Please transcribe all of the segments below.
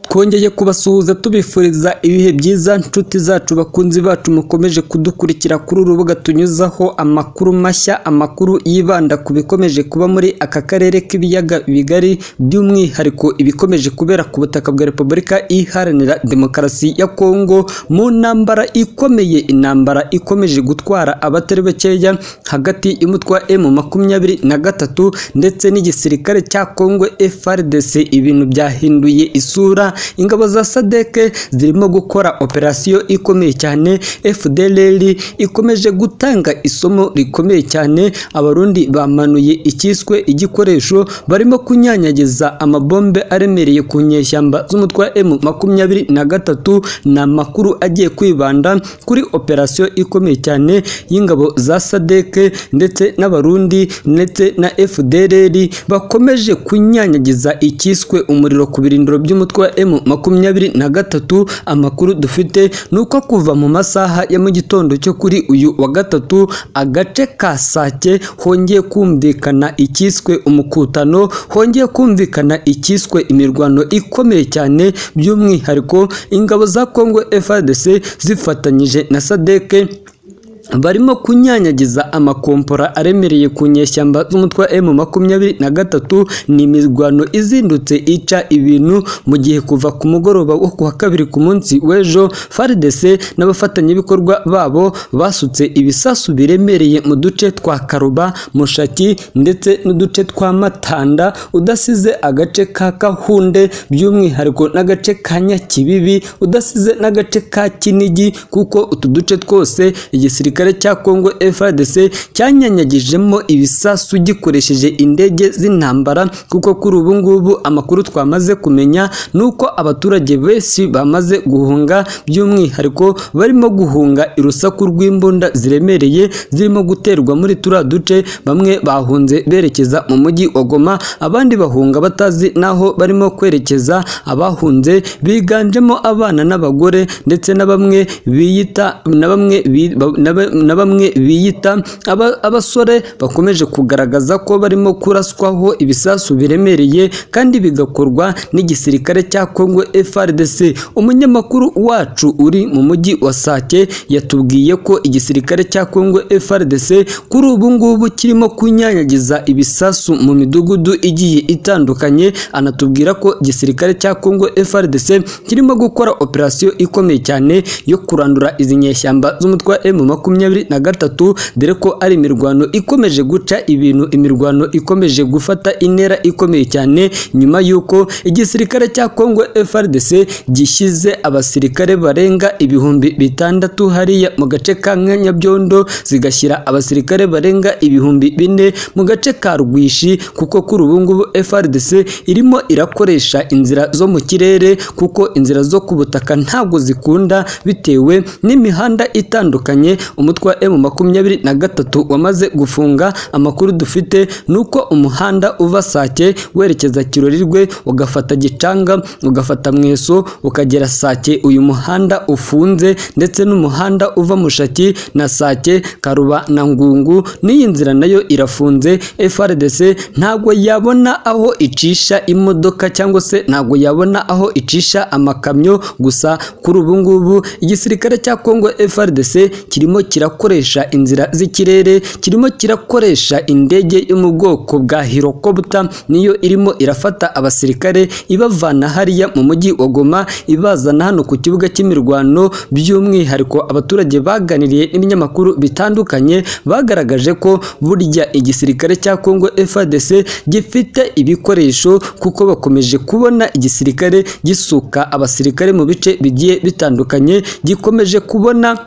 twongeye kubasuhuza tubifuriza ibihe byiza nshuti zacu bakunzi bacu mukomeje kudukurikira kuri uru rubuga tunyuzaho amakuru mashya amakuru yibanda ku bikomeje kuba muri aka karere k'ibiyaga bigari by'umwihariko ibikomeje kubera ku butaka bwa repubulika iharanira demokarasi ya kongo mu ntambara ikomeye intambara ikomeje gutwara abatari bakeya hagati y'umutwa emu makumyabiri na gatatu ndetse n'igisirikare cya kongo FRDC ibintu byahinduye isura ingabo za sadeke zirimo gukora operasiyo ikomeye cyane FDLR ikomeje gutanga isomo rikomeye cyane abarundi bamanuye icyiswe igikoresho barimo kunyanyagiza amabombe aremereye ku nyeshyamba z'umutwe wa M makumyabiri na gatatu ni amakuru agiye kwibanda kuri operasiyo ikomeye cyane y'ingabo za sadeke ndetse n'abarundi ndetse na FDLR bakomeje kunyanyagiza icyiswe umuriro ku birindiro by'umutwe wa M makumyabiri na gatatu amakuru dufite ni uko kuva mu masaha ya mu gitondo cyo kuri uyu wa gatatu agace ka Sake hongeye kumvikana icyiswe umukutano hongeye kumvikana icyiswe imirwano ikomeye cyane by'umwihariko ingabo za Kongo FARDC zifatanyije na Sadeke barimo kunyanyagiza amakompora aremereye ku nyeshyamba z'umutwe wa M makumyabiri na gatatu ni imirwano izindutse ica ibintu mu gihe kuva ku mugoroba wo kuwa kabiri ku munsi w'ejo FARDC n'abafatanyabikorwa babo basutse ibisasu biremereye mu duce twa Karuba Mushaki ndetse n'uduce twa Matanda udasize agace ka Kahunde by'umwihariko n'agace ka Nyakibibi udasize n'agace ka Kinigi kuko utu duce twose igisirikare igisirikare cya Kongo FARDC cyanyanyagijemo ibisasu gikoresheje indege z'intambara kuko kuri ubu ngubu amakuru twamaze kumenya nuko abaturage benshi bamaze guhunga by'umwihariko barimo guhunga irusaku rw'imbunda ziremereye zirimo guterwa muri turiya duce bamwe bahunze berekeza mu mujyi wa Goma abandi bahunga batazi naho barimo kwerekeza abahunze biganjemo abana n'abagore ndetse na bamwe biyita na bamwe na bamwe biyita abasore bakomeje kugaragaza ko barimo kuraswaho ibisasu biremereye kandi bigakorwa n'igisirikare cya Kongo FARDC umunyamakuru wacu uri mu mujyi wa Sake yatubwiye ko igisirikare cya Kongo FARDC kuri ubu ngubu kirimo kunyanyagiza ibisasu mu midugudu igiye itandukanye anatubwira ko igisirikare cya Kongo FARDC kirimo gukora operasiyo ikomeye cyane yo kurandura izi nyeshyamba z'umutwe wa M makumyabiri na gatatu dore ko ari imirwano ikomeje guca ibintu imirwano ikomeje gufata intera ikomeye cyane nyuma y'uko igisirikare cya Kongo FARDC gishyize abasirikare barenga ibihumbi bitandatu hariya mu gace ka Nyabyondo zigashyira abasirikare barenga ibihumbi bine mu gace ka Rwishi kuko kuri ubu ngubu FARDC irimo irakoresha inzira zo mu kirere kuko inzira zo ku butaka ntabwo zikunda bitewe n'imihanda itandukanye umutwe wa M makumyabiri na gatatu wamaze gufunga amakuru dufite ni uko umuhanda uva Sake werekeza Kirorirwe ugafata Gicanga ugafata Mweso ukagera Sake uyu muhanda ufunze ndetse n'umuhanda uva Mushaki na Sake Karuba na Ngungu n'iyi nzira nayo irafunze FRDC ntabwo yabona aho icisha imodoka cyangwa se ntabwo yabona aho icisha amakamyo gusa kuri ubu ngubu igisirikare cya Kongo FRDC kirimo kirakoresha inzira z'ikirere kirimo kirakoresha indege yo mu bwoko bwa hirokobta niyo irimo irafata abasirikare ibavana hariya mu mujyi wa Goma ibazana hano ku kibuga cy'imirwano by'umwihariko abaturage baganiriye n'ibinyamakuru bitandukanye bagaragaje ko burya igisirikare cya Kongo FARDC gifite ibikoresho kuko bakomeje kubona igisirikare gisuka abasirikare mu bice bigiye bitandukanye gikomeje kubona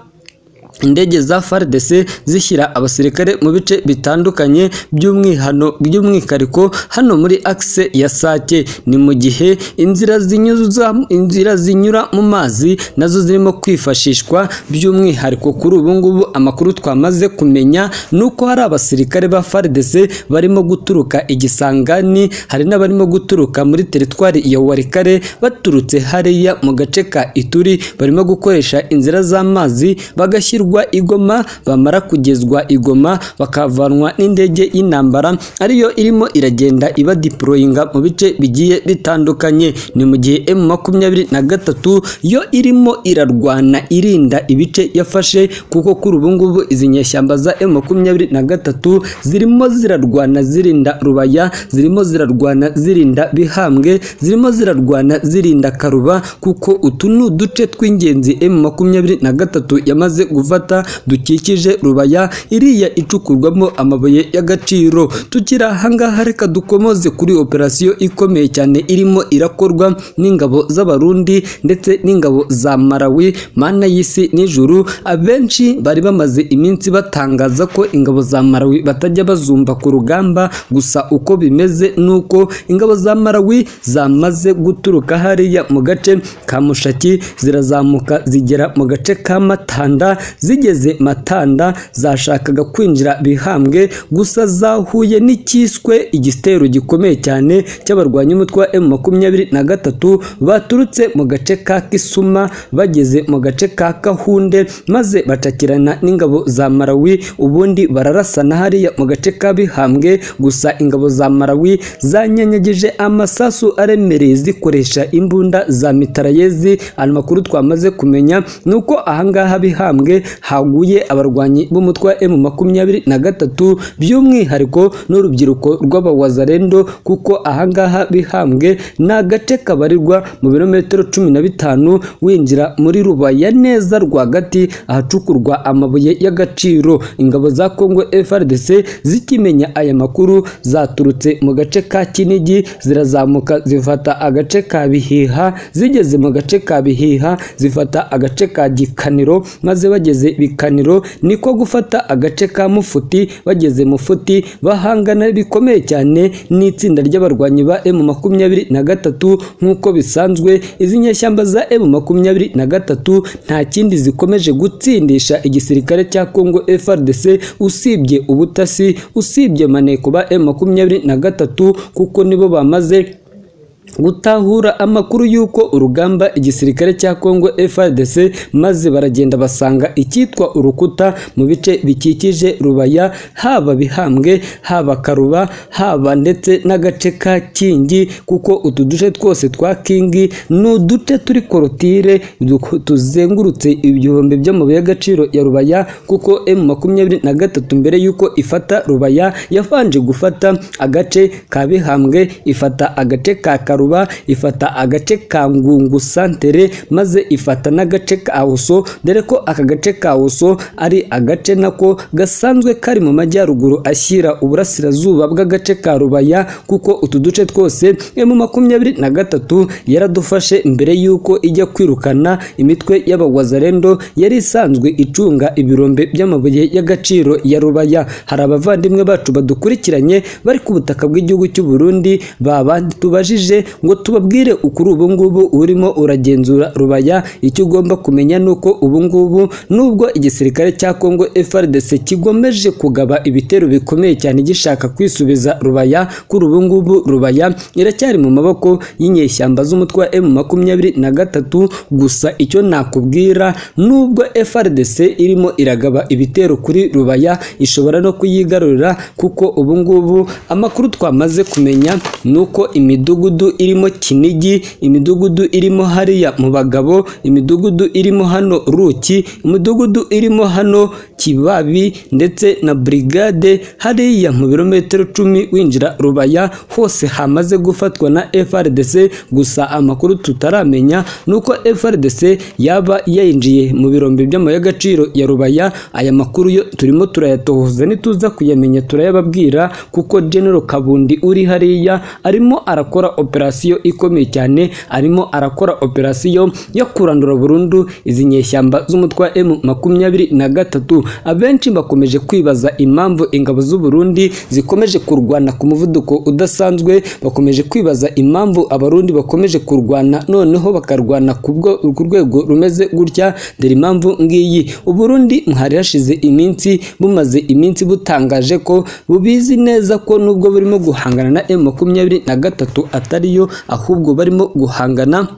indege za FARDC zishyira abasirikare mu bice bitandukanye by'umwihano by'umwihariko hano muri akse ya Sake ni mu gihe inzira zinyuza inzira zinyura mu mazi nazo zirimo kwifashishwa by'umwihariko kuri ubu ngubu amakuru twamaze kumenya nuko hari abasirikare ba FARDC barimo guturuka igisangani hari n'abarimo guturuka muri teritwari ya Warikare baturutse hariya mu gace ka Ituri barimo gukoresha inzira z'amazi bagashyira bashyirwa igoma bamara kugezwa igoma bakavanwa n'indege y'intambara ariyo irimo iragenda iba diporoyinga mu bice bigiye bitandukanye ni mu gihe emu makumyabiri na gatatu yo irimo irarwana irinda ibice yafashe kuko kuri ubu ngubu izi nyeshyamba za emu makumyabiri na gatatu zirimo zirarwana zirinda rubaya zirimo zirarwana zirinda bihambwe zirimo zirarwana zirinda karuba kuko utu ni uduce tw'ingenzi emu makumyabiri na gatatu yamaze gufata dukikije rubaya iriya icukurwamo amabuye y'agaciro tukiri ahangaha reka dukomoze kuri operasiyo ikomeye cyane irimo irakorwa n'ingabo z'abarundi ndetse n'ingabo za malawi mana y'isi n'ijuru abenshi bari bamaze iminsi batangaza ko ingabo za malawi batajya bazumva ku rugamba gusa uko bimeze ni uko ingabo za malawi zamaze guturuka hariya mu gace ka mushaki zirazamuka zigera mu gace ka matanda zigeze matanda zashakaga kwinjira bihambwe gusa zahuye n'icyiswe igitero gikomeye cyane cy'abarwanya umutwe wa emu makumyabiri na gatatu baturutse mu gace ka kisuma bageze mu gace ka kahunde maze bacakirana n'ingabo za malawi ubundi bararasana hariya mu gace ka bihambwe gusa ingabo za malawi zanyanyagije amasasu aremereye zikoresha imbunda za mitarayezi amakuru twamaze kumenya ni uko ahangaha bihambwe haguye abarwanyi b'umutwe wa emu makumyabiri na gatatu by'umwihariko n'urubyiruko rw'abawazarendo kuko ahangaha bihambwe ni agace kabarirwa mu birometero cumi na bitanu winjira muri rubaya neza rwagati ahacukurwa amabuye y'agaciro ingabo za kongo frdc zikimenya aya makuru zaturutse mu gace ka kinigi zirazamuka zifata agace ka bihiha zigeze mu gace ka bihiha zifata agace ka gikaniro maze bageze bikaniro niko gufata agace ka mufuti bageze mufuti bahangana bikomeye cyane n'itsinda ry'abarwanyi ba emu makumyabiri na gatatu nk'uko bisanzwe izi nyeshyamba za emu makumyabiri na gatatu nta kindi zikomeje gutsindisha igisirikare cya kongo frdc usibye ubutasi usibye maneko ba emu makumyabiri na gatatu kuko nibo bamaze gutahura amakuru y'uko urugamba igisirikare cya kongo frdc maze baragenda basanga icyitwa urukuta mu bice bikikije rubaya haba bihambwe haba karuba haba ndetse n'agace ka kingi kuko utu duce twose twa kingi ni uduce turi korotire du- tuzengurutse ibihumbi by'amabuye y'agaciro ya rubaya kuko m makumyabiri na gatatu mbere y'uko ifata rubaya yabanje gufata agace ka bihambwe ifata agace ka karuba karuba ifata agace ka ngungu santere maze ifata n'agace ka huso dore ko aka gace ka huso ari agace nako gasanzwe kari mu majyaruguru ashyira uburasirazuba bw'agace ka rubaya kuko utu duce twose emu makumyabiri na gatatu yaradufashe mbere y'uko ijya kwirukana imitwe y'abagwazarendo yari isanzwe icunga ibirombe by'amabuye y'agaciro ya rubaya hari abavandimwe bacu badukurikiranye bari ku butaka bw'igihugu cy'u Burundi baba tubajije ngo tubabwire ukuri ubu ngubu urimo uragenzura rubaya icyo ugomba kumenya ni uko ubu ngubu nubwo igisirikare cya kongo frdc kigomeje kugaba ibitero bikomeye cyane gishaka kwisubiza rubaya kuri ubu ngubu rubaya iracyari mu maboko y'inyeshyamba z'umutwe wa emu makumyabiri na gatatu gusa icyo nakubwira nubwo frdc irimo iragaba ibitero kuri rubaya ishobora no kuyigarurira kuko ubu ngubu amakuru twamaze kumenya ni uko imidugudu imidugudu irimo kinigi imidugudu irimo hariya mu bagabo imidugudu irimo hano ruki imidugudu irimo hano kibabi ndetse na brigade hariya mu birometero cumi winjira rubaya hose hamaze gufatwa na frdc gusa amakuru tutaramenya ni uko frdc yaba yayinjiye mu birombe by'amabuye y'agaciro ya rubaya aya makuru yo turimo turayatohoza nituza kuyamenya turayababwira kuko general kabundi uri hariya arimo arakora operasiyo ikomeye cyane arimo arakora operasiyo yo kurandura burundu izi nyeshyamba z'umutwe wa emu makumyabiri na gatatu abenshi bakomeje kwibaza impamvu ingabo z'u Burundi zikomeje kurwana ku muvuduko udasanzwe bakomeje kwibaza impamvu abarundi bakomeje kurwana noneho bakarwana ku bwo- ku rwego rumeze gutya dore impamvu ngiyi uburundi hari hashize iminsi bumaze iminsi butangaje ko bubizi neza ko nubwo burimo guhangana na emu makumyabiri na gatatu atariyo ahubwo barimo guhangana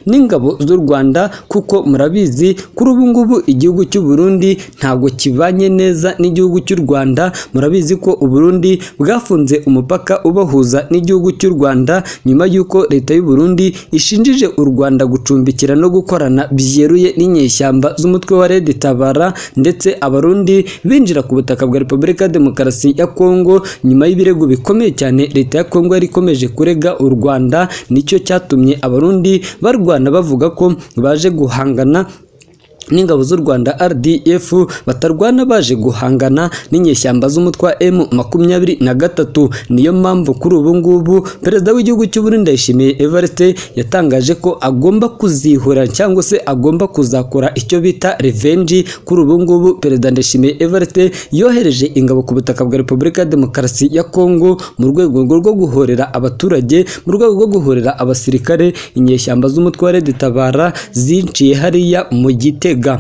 n'ingabo z'u Rwanda kuko murabizi kuri ubu ngubu igihugu cy'u Burundi ntabwo kibanye neza n'igihugu cy'u Rwanda murabizi ko u Burundi bwafunze umupaka ubahuza n'igihugu cy'u Rwanda nyuma y'uko leta y'u Burundi ishinjije u Rwanda gucumbikira no gukorana byeruye n'inyeshyamba z'umutwe wa Red Tabara ndetse abarundi binjira ku butaka bwa Repubulika ya Demokarasi ya Kongo nyuma y'ibirego bikomeye cyane leta ya Kongo yari ikomeje kurega u Rwanda nicyo cyatumye abarundi barwana bavuga ko baje guhangana n'ingabo z'u Rwanda RDF batarwana baje guhangana n'inyeshyamba z'umutwa M makumyabiri na gatatu niyo mpamvu kuri ubu ngubu perezida w'igihugu cy'u Burundi Ndayishimiye Evariste yatangaje ko agomba kuzihura cyangwa se agomba kuzakora icyo bita revenge kuri ubu ngubu perezida Ndayishimiye Evariste yohereje ingabo ku butaka bwa Repubulika ya Demokarasi ya Kongo mu rwego rwo guhorera abaturage mu rwego rwo guhorera abasirikare inyeshyamba z'umutwe wa Red Tabara zinciye hariya mu gitego Ga.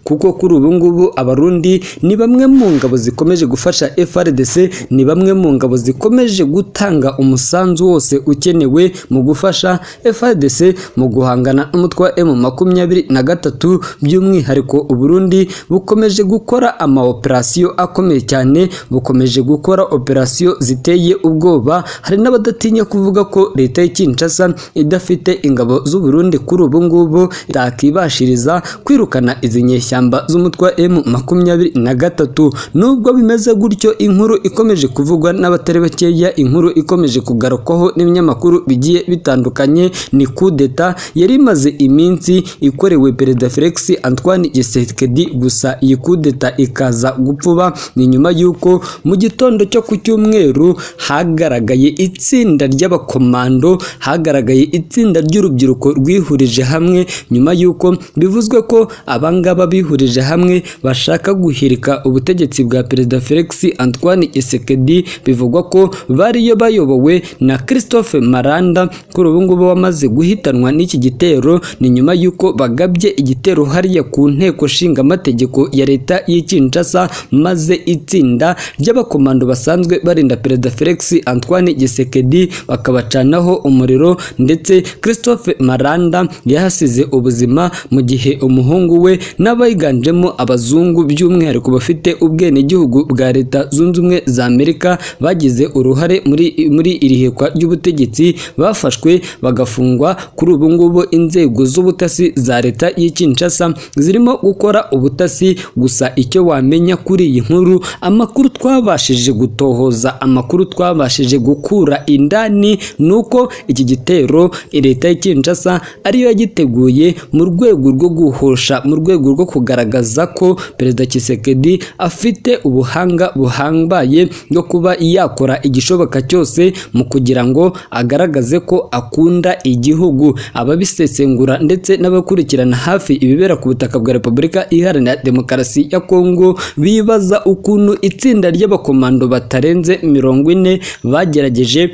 kuko kuri ubu ngubu abarundi ni bamwe mu ngabo zikomeje gufasha FRDC ni bamwe mu ngabo zikomeje gutanga umusanzu wose ukenewe mu gufasha FRDC mu guhangana n'umutwe wa M23 by'umwihariko Uburundi bukomeje gukora ama operasiyo akomeye cyane bukomeje gukora operasiyo ziteye ubwoba hari n'abadatinya kuvuga ko leta ya Kinshasa idafite ingabo z'Uburundi kuri ubu ngubu itakibashiriza kwirukana izi nyeshyamba ishyamba z'umutwe wa M makumyabiri na gatatu nubwo bimeze gutyo inkuru ikomeje kuvugwa n'abatari bakeya inkuru ikomeje kugarukwaho n'ibinyamakuru bigiye bitandukanye ni kudeta yari imaze iminsi ikorewe perezida Felix Antoine Tshisekedi gusa iyi kudeta ikaza gupfuba ni nyuma y'uko mu gitondo cyo ku cyumweru hagaragaye itsinda ry'abakomando hagaragaye itsinda ry'urubyiruko rwihurije hamwe nyuma y'uko bivuzwe ko abangaba bihurije bihurije hamwe bashaka guhirika ubutegetsi bwa perezida Felix Antoine Tshisekedi bivugwa ko bariyo bayobowe na Christophe Maranda kuri ubu ngubu wamaze guhitanwa n'iki gitero ni nyuma y'uko bagabye igitero hariya ku nteko nshinga amategeko ya leta y'i Kinshasa maze itsinda ry'abakomando basanzwe barinda perezida Felix Antoine Tshisekedi bakabacanaho umuriro ndetse Christophe Maranda yahasize ubuzima mu gihe umuhungu we n'abayi biganjemo abazungu by'umwihariko bafite ubwenegihugu bwa leta zunze ubumwe za amerika bagize uruhare muri, muri iri hekwa ry'ubutegetsi bafashwe bagafungwa kuri ubu ngubu inzego z'ubutasi za leta y'i Kinshasa zirimo gukora ubutasi gusa icyo wamenya kuri iyi nkuru amakuru twabashije gutohoza amakuru twabashije gukura indani ni uko iki gitero leta y'i Kinshasa ariyo yagiteguye mu rwego rwo guhosha mu rwego rwo kuga kugaragaza ko perezida Tshisekedi afite ubuhanga buhambaye bwo kuba yakora igishoboka cyose mu kugira ngo agaragaze ko akunda igihugu ababisesengura ndetse n'abakurikirana hafi ibibera ku butaka bwa Repubulika Iharanira Demokarasi ya Kongo bibaza ukuntu itsinda ry'abakomando batarenze mirongo ine bagerageje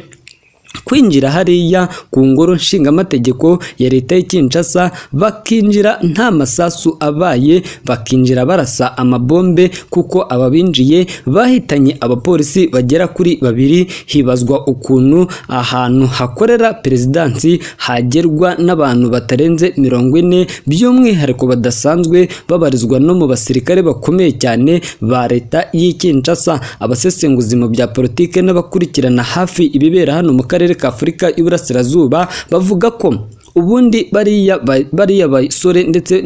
kwinjira hariya ku ngoro nshingamategeko ya leta y'i Kinshasa bakinjira nta masasu abaye bakinjira barasa amabombe kuko ababinjiye bahitanye abapolisi bagera kuri babiri hibazwa ukuntu ahantu hakorera perezidansi hagerwa n'abantu batarenze mirongo ine by'umwihariko badasanzwe babarizwa no mu basirikare bakomeye cyane ba leta y'i Kinshasa abasesenguzi mu bya politike n'abakurikirana hafi ibibera hano mu karere karere k'Afurika y'Iburasirazuba bavuga ko ubundi bariya bariya basore ndetse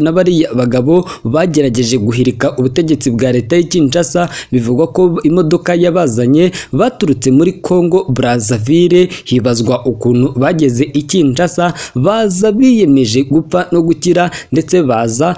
na bariya bagabo bagerageje guhirika ubutegetsi bwa leta y'i Kinshasa bivugwa ko imodoka yabazanye baturutse muri Congo Brazzaville hibazwa ukuntu bageze i Kinshasa baza biyemeje gupfa no gukira ndetse baza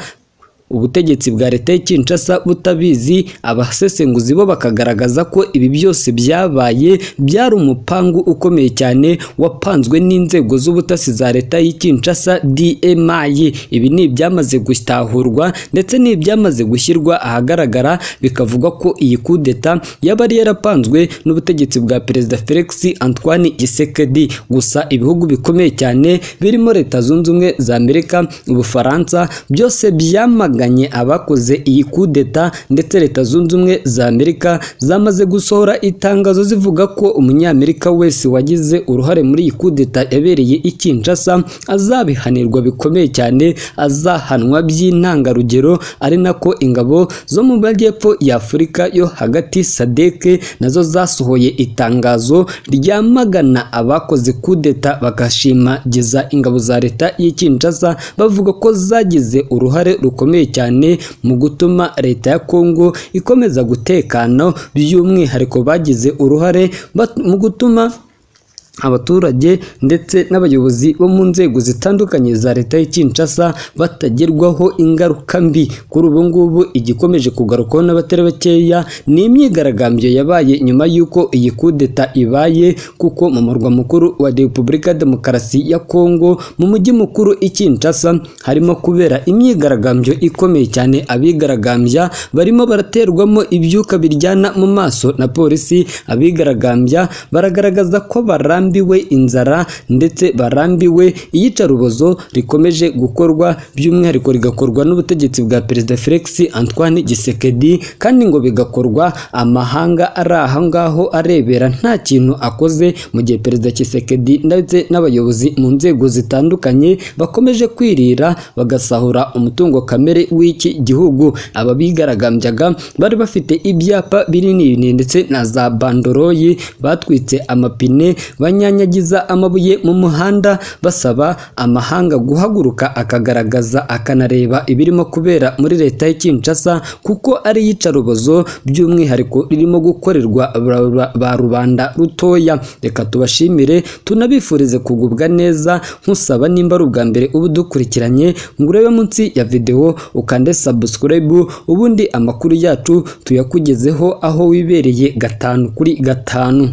ubutegetsi bwa leta y'i Kinshasa butabizi abasesenguzi bo bakagaragaza ko ibi byose byabaye byari umupangu ukomeye cyane wapanzwe n'inzego z'ubutasi za leta y'i Kinshasa DMI ibi ni ibyamaze gutahurwa ndetse ni ibyamaze gushyirwa ahagaragara bikavuga ko iyi kudeta yaba yarapanzwe n'ubutegetsi bwa perezida Felix Antoine Tshisekedi gusa ibihugu bikomeye cyane birimo leta zunze ubumwe za Amerika ubufaransa byose byamaga bahanganye abakoze iyi kudeta ndetse leta zunze ubumwe za amerika zamaze gusohora itangazo zivuga ko umunyamerika wese wagize uruhare muri iyi kudeta yabereye i kinshasa azabihanirwa bikomeye cyane azahanwa by'intangarugero ari nako ingabo zo mu majyepfo y'afurika yo hagati sadeke nazo zasohoye itangazo ryamagana abakoze kudeta bagashimageza ingabo za leta y'i Kinshasa bavuga ko zagize uruhare rukomeye cyane mu gutuma leta ya Kongo ikomeza gutekana by'umwihariko bagize uruhare bat- mu gutuma abaturage ndetse n'abayobozi bo mu nzego zitandukanye za leta y'i Kinshasa batagerwaho ingaruka mbi kuri ubu ngubu igikomeje kugarukwaho n'abatari bakeya ni imyigaragambyo yabaye nyuma y'uko iyi kudeta ibaye kuko mu murwa mukuru wa Repubulika ya Demokarasi ya Kongo mu mujyi mukuru i Kinshasa harimo kubera imyigaragambyo ikomeye cyane abigaragambya barimo baraterwamo ibyuka biryana mu maso na polisi abigaragambya baragaragaza ko barambiwe inzara ndetse barambiwe iyicarubozo rikomeje gukorwa by'umwihariko rigakorwa n'ubutegetsi bwa perezida Felix Antoine Gisekedi kandi ngo bigakorwa amahanga ari aha ngaho arebera nta kintu akoze mu gihe perezida Kisekedi ndetse n'abayobozi mu nzego zitandukanye bakomeje kwirira bagasahura umutungo kamere w'iki gihugu aba bigaragambyaga bari bafite ibyapa binini binini ndetse na za bandoroyi batwitse amapine banyanyagiza amabuye mu muhanda basaba amahanga guhaguruka akagaragaza akanareba ibirimo kubera muri leta y'i Kinshasa kuko ari iyicarubozo by'umwihariko ririmo gukorerwa ba- ba- ba rubanda rutoya reka tubashimire tunabifurize kugubwa neza nkusaba nimba ari ubwa mbere uba udukurikiranye ngo urebe munsi ya videwo ukande subscribe ubundi amakuru yacu tuyakugezeho aho wibereye gatanu kuri gatanu